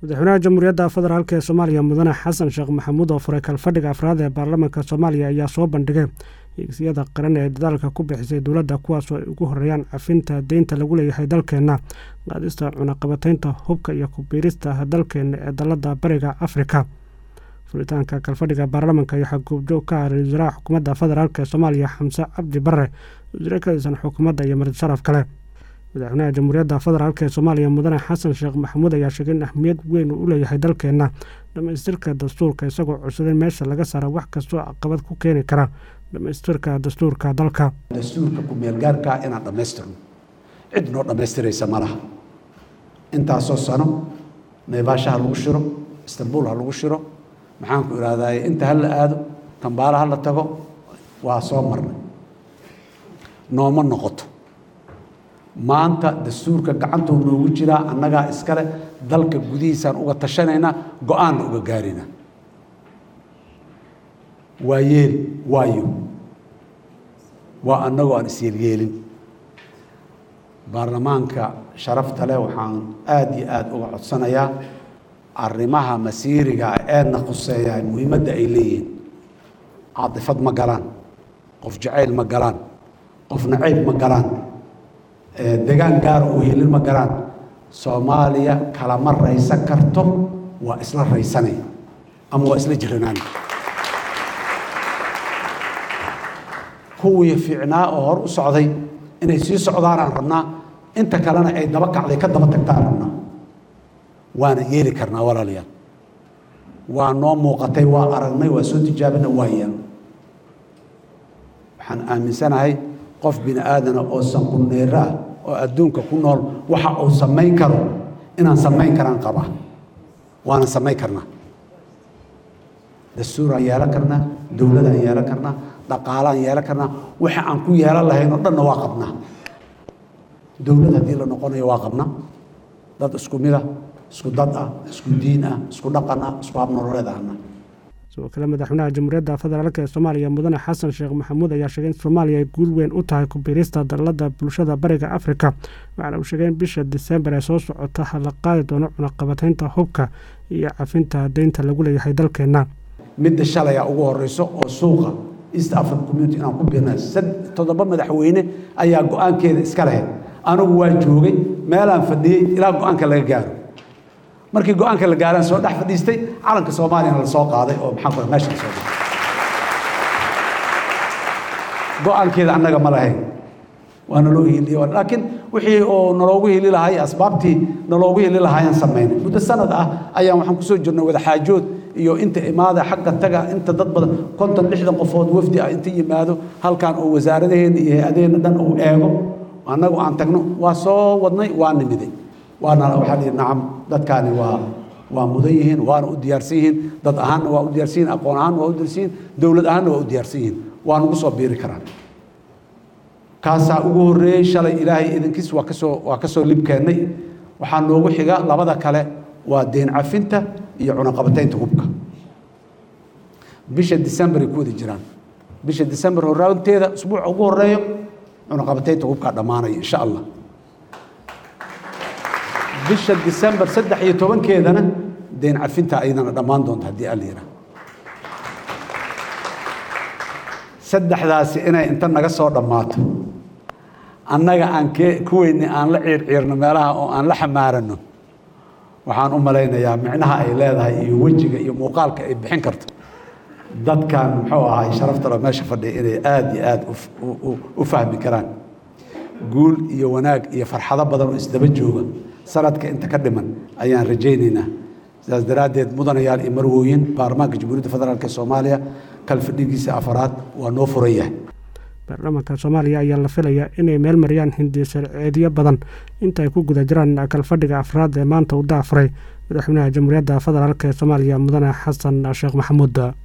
madaxweynaha jamhuuriyadda federaalk ee soomaaliya mudane xasan sheekh maxamuud oo furay kalfadhiga afraad ee baarlamaanka soomaaliya ayaa soo bandhigay hiigsiyada qaran ee dadaalka ku bixisay dowladda kuwaasoo ay ugu horeeyaan cafinta deynta lagu leeyahay dalkeenna qaadista cunaqabataynta hubka iyo kubiirista dalkeenna ee dalada bariga afrika furitaanka kalfadhiga baarlamaanka waxaa goobjoog ka ah ra-isul wasaaraha xukuumadda federaalk ee soomaaliya xamse cabdi bare wasiire ka tirsan xukuumadda iyo marti sharaf kale madaxweynaha jamhuuriyadda federaalk ee soomaaliya mudane xasan sheekh maxamuud ayaa sheegay in ahmiyad weyn uu u leeyahay dalkeenna dhammaystirka dastuurka isagoo codsaday meesha laga saara wax kastoo caqabad ku keeni kara dhammaystirka dastuurka dalka dastuurka ku-meelgaarkaa inaan dhammaystirno cid noo dhammaystiraysa ma laha intaasoo sano naybaasha ha lagu shiro istanbul ha lagu shiro maxaanku ihahdaye inta ha la aado kambaala ha la tago waa soo marnay nooma noqoto maanta dastuurka gacantuu noogu jiraa annagaa iskale dalka gudihiisaan uga tashanaynaa go-aanna uga gaarina waa yeel waayo waa annagoo aan isyeelyeelin baarlamaanka sharafta leh waxaan aada iyo aada uga codsanayaa arrimaha masiiriga eedna khuseeyaa muhiimadda ay leeyihiin caatifad ma galaan qof jacayl ma galaan qof nacayb ma galaan degaan gaara oo helin ma galaan soomaaliya kalama raysan karto waa isla raysanay ama waa isla jiranaan kuwii fiicnaa oo hor u socday inay sii socdaanaan rabnaa inta kalena ay daba kacday ka daba tagtaan rabnaa waana yeeli karnaa walaalayaal waa noo muuqatay waa aragnay waa soo tijaabina waa yeel waxaan aaminsanahay qof bini aadana oo sanquneero ah oo adduunka ku nool waxa uu samayn karo inaan samayn karaan qabaa waana samayn karnaa dastuuraan yeelan karnaa dowladaan yeelan karnaa dhaqaalaan yeelan karnaa waxa aan ku yeelan lahayn oo dhanna waa qabnaa dowlad haddii la noqonayo waa qabnaa dad isku mid ah isku dad ah isku diin ah isku dhaqan ah isku habnololeed ahna sidoo kale madaxweynaha jamhuuriyadda federaalk ee soomaaliya mudane xasan sheekh maxamuud ayaa sheegay in soomaaliya ay guul weyn u tahay kubiirista dalada bulshada bariga afrika waxaana uu sheegay in bisha disembar ee soo socota la qaadi doono cunaqabataynta hubka iyo cafinta deynta lagu leeyahay dalkeenna midda shalaya ugu horeyso oo suuqa east africa community inaan ku biirna toddoba madaxweyne ayaa go-aankeeda iska lahayd anigu waa joogay meelaan fadhiyey ilaa go-aanka laga gaaro markii go-aanka la gaaraan soo dhex fadhiistay calanka soomaaliyana la soo qaaday oo maxaan ku meesha la soo dhigay go-aankeeda annaga ma lahayn waa naloo hiliye laakiin wixii oo naloogu hili lahay asbaabtii naloogu hili lahaayaan samaynay muddo sanad ah ayaan waxaan kusoo jirnay wadaxaajood iyo inta imaada xagga taga inta dad badan konton lixdan qofood wafdi ah inta yimaado halkan oo wasaaradaheena iyo hay-adaheenna dhan uu eego annagu aan tagno waa soo wadnay waa nimiday waana waxaa lihi nacam dadkaani waa waa mudan yihiin waana u diyaarsan yihiin dad ahaanna waa u diyaarsan yihin aqoon ahaanna waa u diyaarsan yihin dowlad ahaanna waa u diyaarsan yihin waa nagu soo biiri karaan kaasaa ugu horreeyey shalay ilaahay idankiis waa kasoo waa kasoo libkeennay waxaa noogu xiga labada kale waa deen cafinta iyo cunaqabataynta hubka bisha decemberay ku wada jiraan bisha december horaanteeda usbuuca ugu horeeyo cunaqabataynta hubkaa dhammaanaya insha allah bisha december saddex iyo tobankeedana deen cafinta ayadana dhammaan doonta haddii alla yidhaah saddexdaasi inay inta naga soo dhammaato annaga aan ke kuweyni aan la ciirciirno meelaha oo aan la xamaarano waxaan u malaynayaa micnaha ay leedahay iyo wejiga iyo muuqaalka ay bixin karto dadkan muxuu ahay sharaftalo meesha fadhiya inay aada iyo aada u fahmi karaan guul iyo wanaag iyo farxado badan oo isdaba jooga sanadka inta ka dhiman ayaan rajaynaynaa sidaas daraaddeed mudanayaal iyo marwooyin baarlamaanka jamhuuriyadda federaalk ee soomaaliya kalfadhigiisa afaraad waa noo furan yahay baarlamaanka soomaaliya ayaa la filayaa inay meel mariyaan hindi sharceedyo badan inta ay ku guda jiraan kalfadhiga afraad ee maanta u daafuray madaxweynaha jamhuuriyadda federaalk ee soomaaliya mudane xasan sheekh maxamuud